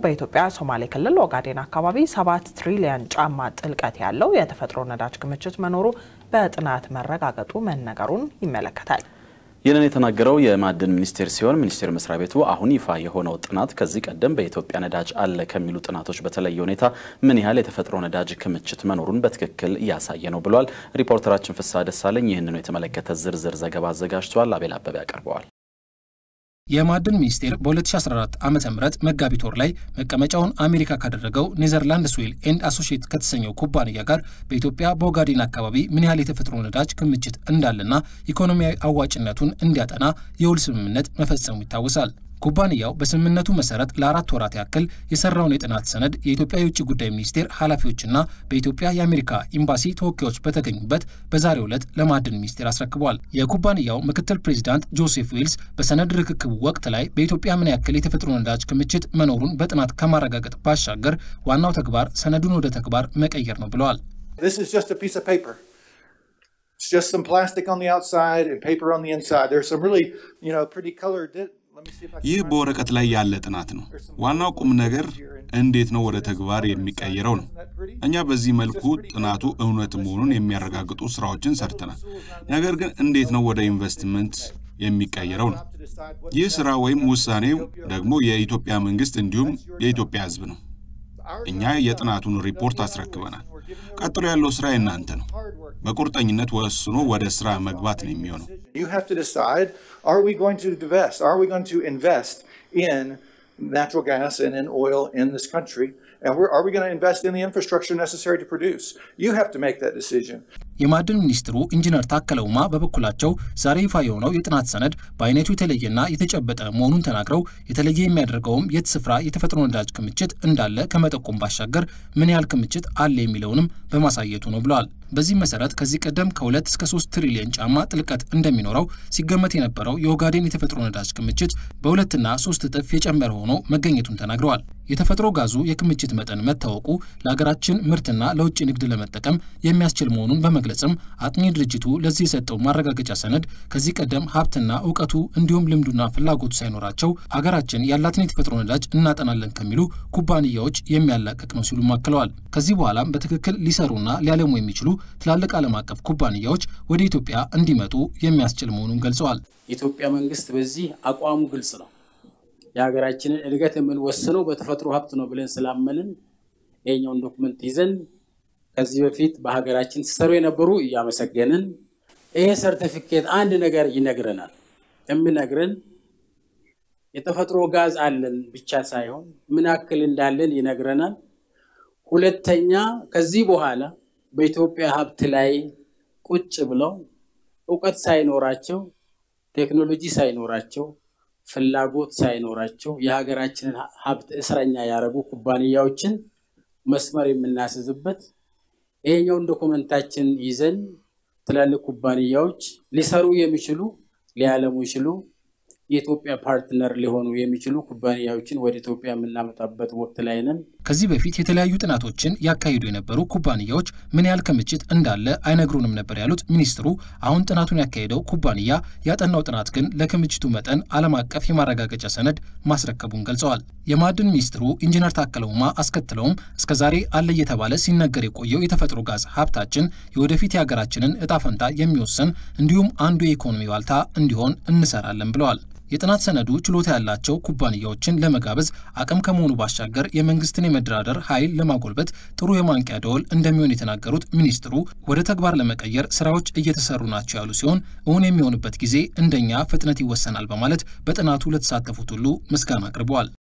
በኢትዮጵያ ሶማሌ ክልል ኦጋዴን አካባቢ ሰባት ትሪሊየን ጫማ ጥልቀት ያለው የተፈጥሮ ነዳጅ ክምችት መኖሩ በጥናት መረጋገጡ መነገሩን ይመለከታል። ይህንን የተናገረው የማዕድን ሚኒስቴር ሲሆን ሚኒስቴር መስሪያ ቤቱ አሁን ይፋ የሆነው ጥናት ከዚህ ቀደም በኢትዮጵያ ነዳጅ አለ ከሚሉ ጥናቶች በተለየ ሁኔታ ምን ያህል የተፈጥሮ ነዳጅ ክምችት መኖሩን በትክክል እያሳየ ነው ብሏል። ሪፖርተራችን ፍስሐ ደሳለኝ ይህንኑ የተመለከተ ዝርዝር ዘገባ አዘጋጅቷል። አቤል አበበ ያቀርበዋል። የማዕድን ሚኒስቴር በ2014 ዓ ም መጋቢት ወር ላይ መቀመጫውን አሜሪካ ካደረገው ኔዘርላንድስ ኦይል ኤንድ አሶሺየት ከተሰኘው ኩባንያ ጋር በኢትዮጵያ በኦጋዴን አካባቢ ምን ያህል የተፈጥሮ ነዳጅ ክምችት እንዳለና ኢኮኖሚያዊ አዋጭነቱን እንዲያጠና የውል ስምምነት መፈጸሙ ይታወሳል። ኩባንያው በስምምነቱ መሰረት ለአራት ወራት ያክል የሰራውን የጥናት ሰነድ የኢትዮጵያ የውጭ ጉዳይ ሚኒስቴር ኃላፊዎችና በኢትዮጵያ የአሜሪካ ኤምባሲ ተወካዮች በተገኙበት በዛሬው ዕለት ለማዕድን ሚኒስቴር አስረክቧል። የኩባንያው ምክትል ፕሬዚዳንት ጆሴፍ ዌልስ በሰነድ ርክክቡ ወቅት ላይ በኢትዮጵያ ምን ያክል የተፈጥሮ ነዳጅ ክምችት መኖሩን በጥናት ከማረጋገጥ ባሻገር ዋናው ተግባር ሰነዱን ወደ ተግባር መቀየር ነው ብለዋል። ይህ በወረቀት ላይ ያለ ጥናት ነው። ዋናው ቁም ነገር እንዴት ነው ወደ ተግባር የሚቀየረው ነው። እኛ በዚህ መልኩ ጥናቱ እውነት መሆኑን የሚያረጋግጡ ስራዎችን ሰርተናል። ነገር ግን እንዴት ነው ወደ ኢንቨስትመንት የሚቀየረው ነው። ይህ ስራ ወይም ውሳኔው ደግሞ የኢትዮጵያ መንግስት እንዲሁም የኢትዮጵያ ሕዝብ ነው። እኛ የጥናቱን ሪፖርት አስረክበናል። ቀጥሎ ያለው ስራ የእናንተ ነው። በቁርጠኝነት ወስኖ ወደ ስራ መግባት ነው የሚሆነው። natural gas and in oil in this country? And we're, are we going to invest in the infrastructure necessary to produce? You have to make that decision. የማዕድን ሚኒስትሩ ኢንጂነር ታከለ ኡማ በበኩላቸው ዛሬ ይፋ የሆነው የጥናት ሰነድ በአይነቱ የተለየና የተጨበጠ መሆኑን ተናግረው የተለየ የሚያደርገውም የት ስፍራ የተፈጥሮ ነዳጅ ክምችት እንዳለ ከመጠቆም ባሻገር ምን ያህል ክምችት አለ የሚለውንም በማሳየቱ ነው ብለዋል። በዚህ መሰረት ከዚህ ቀደም ከሁለት እስከ ሶስት ትሪሊየን ጫማ ጥልቀት እንደሚኖረው ሲገመት የነበረው የኦጋዴን የተፈጥሮ ነዳጅ ክምችት በሁለትና ሶስት እጥፍ የጨመረ ሆኖ መገኘቱን ተናግረዋል። የተፈጥሮ ጋዙ የክምችት መጠን መታወቁ ለሀገራችን ምርትና ለውጭ ንግድ ለመጠቀም የሚያስችል መሆኑን በመግለጽም አጥኚ ድርጅቱ ለዚህ የሰጠው ማረጋገጫ ሰነድ ከዚህ ቀደም ሀብትና እውቀቱ እንዲሁም ልምዱና ፍላጎቱ ሳይኖራቸው አገራችን ያላትን የተፈጥሮ ነዳጅ እናጠናለን ከሚሉ ኩባንያዎች የሚያላቅቅ ነው ሲሉም አክለዋል። ከዚህ በኋላም በትክክል ሊሰሩና ሊያለሙ የሚችሉ ትላልቅ ዓለም አቀፍ ኩባንያዎች ወደ ኢትዮጵያ እንዲመጡ የሚያስችል መሆኑን ገልጸዋል። የኢትዮጵያ መንግስት በዚህ አቋሙ ግልጽ ነው። የሀገራችንን እድገት የምንወስነው በተፈጥሮ ሀብት ነው ብለን ስላመንን ይሄኛውን ዶክመንት ይዘን ከዚህ በፊት በሀገራችን ሲሰሩ የነበሩ እያመሰገንን ይሄ ሰርቲፊኬት አንድ ነገር ይነግረናል። የሚነግረን የተፈጥሮ ጋዝ አለን ብቻ ሳይሆን ምን ያክል እንዳለን ይነግረናል። ሁለተኛ ከዚህ በኋላ በኢትዮጵያ ሀብት ላይ ቁጭ ብለው እውቀት ሳይኖራቸው ቴክኖሎጂ ሳይኖራቸው ፍላጎት ሳይኖራቸው የሀገራችንን ሀብት እስረኛ ያደረጉ ኩባንያዎችን መስመር የምናስዝበት ይሄኛውን ዶኩመንታችን ይዘን ትላልቅ ኩባንያዎች ሊሰሩ የሚችሉ ሊያለሙ ይችሉ የኢትዮጵያ ፓርትነር ሊሆኑ የሚችሉ ኩባንያዎችን ወደ ኢትዮጵያ የምናመጣበት ወቅት ላይ ነን። ከዚህ በፊት የተለያዩ ጥናቶችን ያካሂዱ የነበሩ ኩባንያዎች ምን ያህል ክምችት እንዳለ አይነግሩንም ነበር ያሉት ሚኒስትሩ፣ አሁን ጥናቱን ያካሄደው ኩባንያ ያጠናው ጥናት ግን ለክምችቱ መጠን ዓለም አቀፍ የማረጋገጫ ሰነድ ማስረከቡን ገልጸዋል። የማዕድን ሚኒስትሩ ኢንጂነር ታከለ ኡማ አስከትለውም እስከዛሬ አለ እየተባለ ሲነገር የቆየው የተፈጥሮ ጋዝ ሀብታችን የወደፊት የሀገራችንን እጣ ፈንታ የሚወስን እንዲሁም አንዱ የኢኮኖሚ ዋልታ እንዲሆን እንሰራለን ብለዋል። የጥናት ሰነዱ ችሎታ ያላቸው ኩባንያዎችን ለመጋበዝ አቅም ከመሆኑ ባሻገር የመንግስትን የመደራደር ኃይል ለማጎልበት ጥሩ የማንቂያ ደወል እንደሚሆን የተናገሩት ሚኒስትሩ ወደ ተግባር ለመቀየር ስራዎች እየተሰሩ ናቸው ያሉ ሲሆን እውን የሚሆንበት ጊዜ እንደኛ ፍጥነት ይወሰናል በማለት በጥናቱ ለተሳተፉት ሁሉ ምስጋና አቅርበዋል።